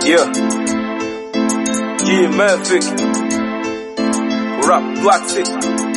Yeah. G Murphy. Rap Black City.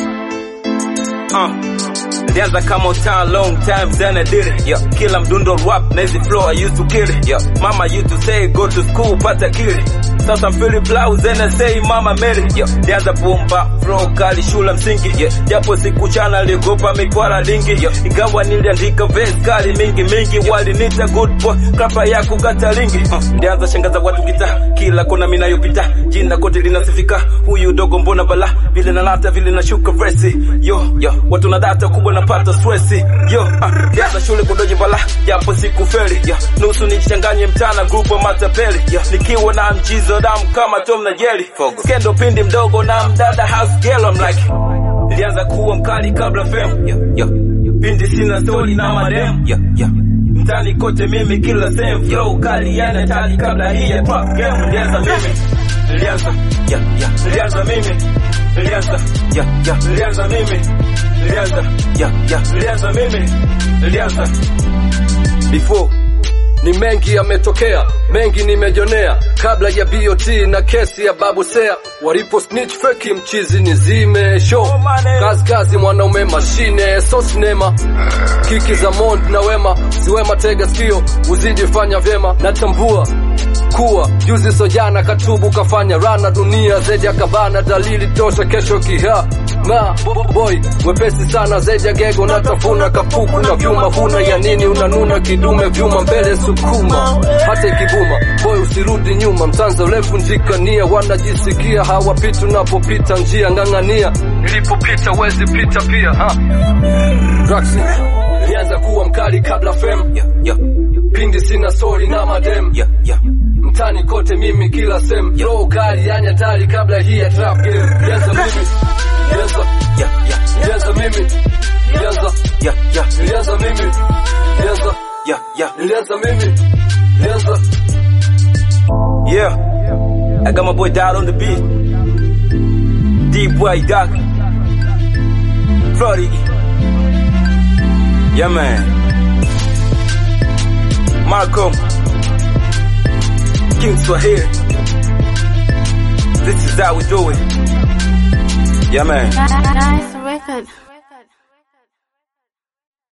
Uh. Nilianza kama town long time then I did it. Yeah. Kila mdundo rap na hizi flow I used to kill it. Yeah. Mama used to say go to school pata kili. Sasa I'm feeling blouse and I say mama Mary. Yeah. Nilianza pumba flow kali shule msingi. Yeah. Japo sikuchana niliogopa mikwala lingi. Yeah. Ingawa niliandika verse kali mingi mingi walinita good boy klapa ya kukata lingi. Uh. Nilianza shangaza watu kita kila kona mimi nayopita. Jina kote linasifika. Huyu dogo mbona bala vile nalata vile nashuka verse. Yo yo watu na data kubwa napata stress. Yo uh. Nilianza shule kudoji bala japo sikufeli. Yeah. Nusu nichanganye mtana group wa matapeli. Yeah. Nikiwa na mchizo damu kama Tom na Jerry. Skendo pindi mdogo na mdada house girl I'm like Nilianza kuwa mkali kabla fame. Yeah. Yeah. Pindi sina story na madem. Yeah. Yeah. Mtani kote mimi kila sehemu flow kali yana tali kabla hii ya trap game nilianza mimi nilianza yeah yeah nilianza mimi nilianza yeah yeah nilianza mimi nilianza yeah yeah nilianza mimi nilianza before ni mengi yametokea, mengi nimejonea, kabla ya BOT na kesi ya babu Sea walipo snitch feki mchizi nizime show kazi kazi, mwanaume mashine so sinema kiki za Mond na Wema siwema, tega sikio uzidi fanya vyema, natambua kuwa juzi sojana katubu kafanya rana dunia zaidi akabana dalili tosha kesho kiha na boy wepesi sana zaidi ya gego natafuna kapuku na vyuma huna ya nini unanuna kidume vyuma mbele sukuma hata ikibuma boy usirudi nyuma mtanza urefu njika nia wanajisikia hawapiti unapopita njia ng'ang'ania nilipopita wezi pita pia ha Draxi nilianza kuwa mkali kabla fem yeah yeah pindi sina sori na madem yeah yeah mtani kote mimi kila sem roho kali yani hatari kabla hii ya trap game nilianza mimi nilianza yeah yeah nilianza mimi nilianza yeah yeah nilianza mimi nilianza yeah yeah nilianza mimi nilianza Yeah, I got my boy Dot on the beat. D-Boy Doc. Florty. Yeah, man. Malcolm. King Swahili. This is how we do it. Yeah, man. Nice record.